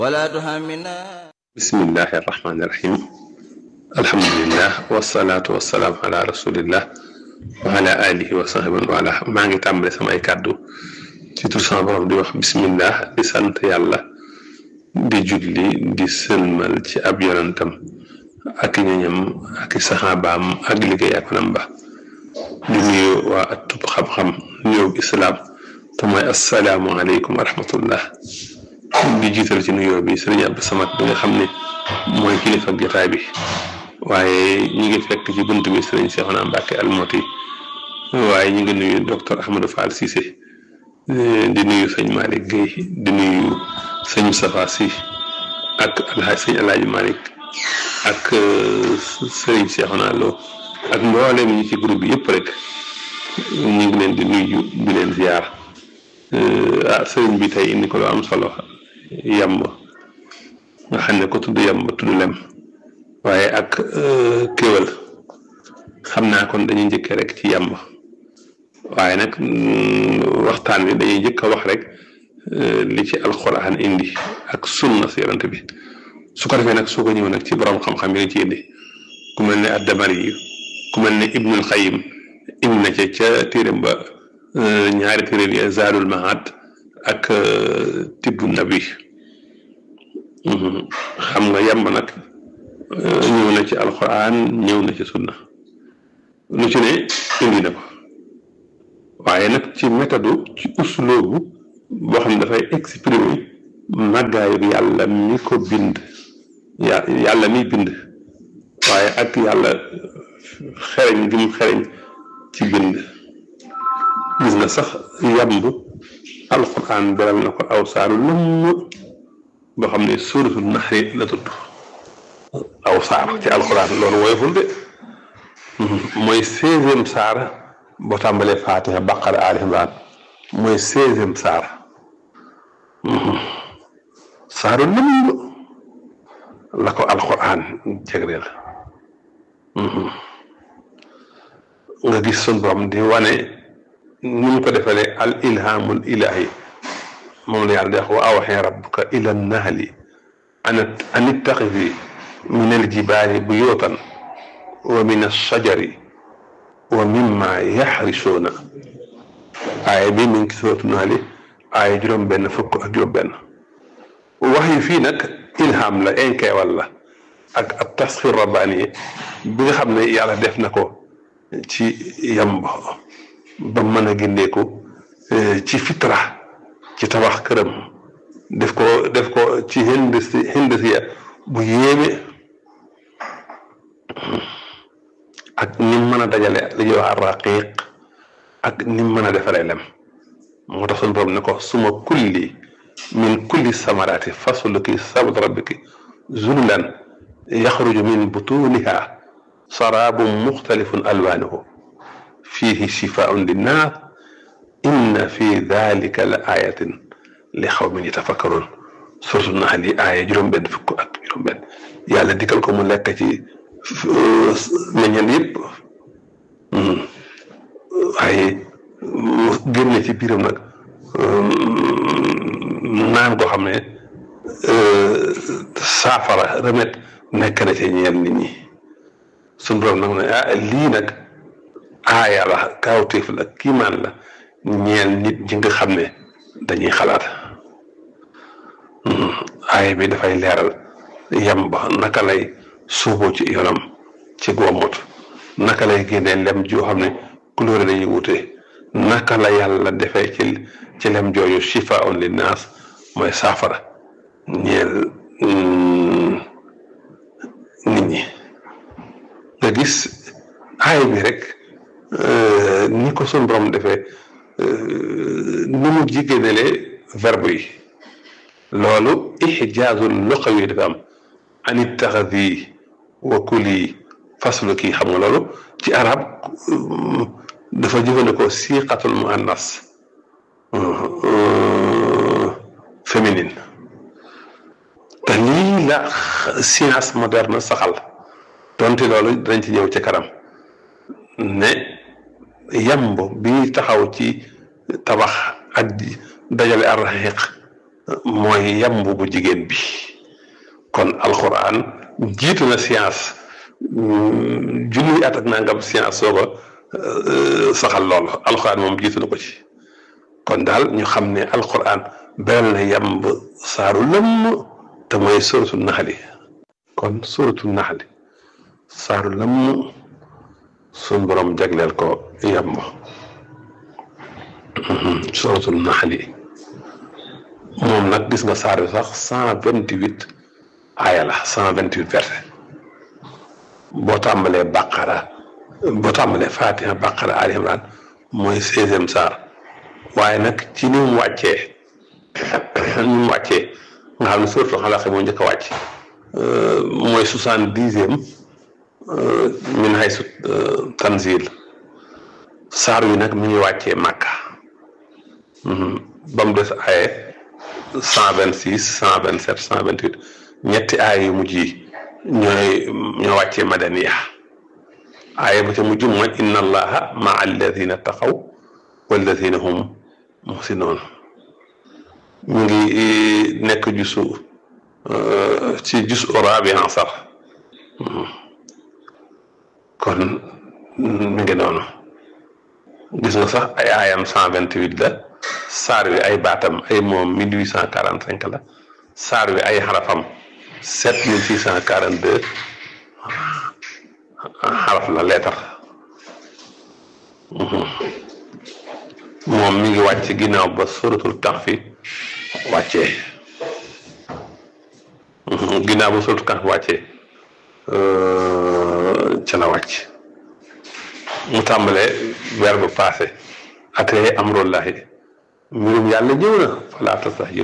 ولا تهمنا bismillahi irrahmani irrahim alhamdulilah wasalaatu wasalaamu ala rasulillah wa ala alihi wa sahbihi wa ala maa ngi tàmbale samay kàddu ci tur sama borom di wax bismillah di sant yàlla di julli di sëlmal ci ab yonantam ak ñoñam ak saxaabaam ak liggéey ak nam ba di nuyu waa atub xam-xam nuyoo islaam te mooy assalaamu aleykum wa rahmatullah di jiital ci nuyoo bi sëriñ Abdou Samad bi nga xam ne mooy kilifa ak jotaay bi waaye ñi ngi fekk ci bunt bi sëriñ Seexuna Mbàkke Almoti waaye ñi ngi nuyu docteur Ahmadou Fall Cissé di nuyu sëñ Malick Guèye di nuyu sëñ Moustapha Sy ak alhaaj sëñ Alaaji Malick ak sëriñ Seexuna Lo ak mboolem ñi ci groupe bi yëpp rek ñu ngi leen di nuyu di leen ziar ah sëriñ bi tey indi ko lu am solo yamb nga xam ne ko tudd yamb tudd lem waaye ak kéwal xam naa kon dañuy njëkkee rek ci yamb waaye nag waxtaan wi dañuy njëkk a wax rek li ci alxuraan indi ak sunna si yonent bi su ko defee nag soo ko ñëw nag ci borom xam-xam yi nga ci indi ku mel ne addamari yi ku mel ne ibnul xayim indi na ca ca téeram ba ñaari téeréem yi zaadul maad ak tibbu nabi xam nga yamb nag ñëw na ci alquran ñëw na ci sunna lu ci ne indi na ko waaye nag ci méthode ci usloobu boo xam ne dafay exprimer màggaayu yàlla mi ko bind yàlla mi bind waaye ak yàlla xereñ gi mu xereñ ci bind gis nga sax yamb alquran beral na ko aw saaru lëmm boo xam ne suuratul naxri la tudd aw saar ci alquran loolu woyoful de mooy seizième saar boo tàmbalee fatiha baqara ali imran mooy seizième saar saaru lëmm la ko alquran jagleel nga gis sun borom di wane ni ñu ko defalee al ilhamul ilahi moom la yàlla di wax wa awxee rabbuka ila nahli an ittaxidi min aljibaali buyutan wa min alshajari wa mimma yaxrisuuna aaya bi mi ngi ci suratu naali aaya juróom benn fukk ak juróom benn wax yi fii nag ilham la inkeewal la ak ab tasxir rabbaani bi nga xam ne yàlla def na ko ci yamb ba mën a gindeeku ci fitra ci tabax këram def ko def ko ci hindisi hindisiya bu yéeme ak ni mën a dajale li ñuy wax raqiq ak ni mën a defaree lem moo tax suñu borom ne ko suma kulli min kulli samaraati fasluki sabila rabbiki zululan yaxruju min butuniha saraabun muxtalifun alwaanuhu fiihi shifaun linnaas inna fi dalika la ayatin li xawmin yatafakkaroon surtout nax li aaya juróom-benn fukk ak juróom-benn yàlla digal ko mu lekk ci meññeen yëpp waaye génne ci biiram nag naan koo xam ne saafara remède nekk na ci ñeel nit ñi suñu borom nag ne ah lii nag aaya la kaawteef la kiimaan la ñeel nit ñi nga xam ne dañuy xalaat aaya bi dafay leeral yam ba naka lay suuboo ci yoonam ci goomot naka lay génnee lem joo xam ne couleur dañuy wute naka la yàlla defee ci ci lem jooju shifaun linnaas mooy saafara ñeel nit ñi nga gis aaya bi rek ni ko sun borom defee ni mu jigéenelee verbe yi loolu ixjaazul luqawi dafa am an ittaxadi wa kuli faslu kii xam nga loolu ci arab dafa jëfandikoo siqatul muannas féminine te lii la science moderne saxal donte loolu dañ ci ñëw ci kanam ne yamb bi taxaw ci tabax ak dajale arraxiq mooy yamb bu jigéen bi kon alxuraan jiitu na science junniy at ak nangam science sooga saxal loolu alxuraan moom jiitu na ko ci kon daal ñu xam ne alxuraan beral na yamb saaru lëmm te mooy suratul naxli kon suratul naxli saaru lëmm suñ borom jagleel ko yamb suratul naxli moom nag gis nga saar bi sax cent vingt huit aaya la cent vingt huit verset boo tàmbalee baqara boo tàmbalee fatiha baqara ali imran mooy seizième saar waaye nag ci ni mu wàccee ni mu wàccee nga xam ne surtout xalaat moo njëkk a wàcc mooy soixante dixième min haysu tanzil saar wi nag mi ngi wàccee màkka ba mu des aaye cent vingt six cent vingt sept cent vingt huit ñetti aay yu mujj yi ñooy ñoo wàccee madaniya aaya ba ca mujj mooy inna allaha maa alladina taqaw walladina hum muhsinoon mu ngi nekk jusu ci jus rabi ansar kon mi ngi noonu gis nga sax ay aayam cent vingt huit la saar wi ay baatam ay moom mille huit cent quarante cinq la saar wi ay xarafam sept mille six cent quarante deux xaraf la leetar moom mi ngi wàcc ginnaaw ba suratul kahfi wàccee ginnaaw ba suratul kahfi wàccee ca la wàcc mu tàmbalee weer ba passé atee amrullahi mbirum yàlla ñëw na falaa tastax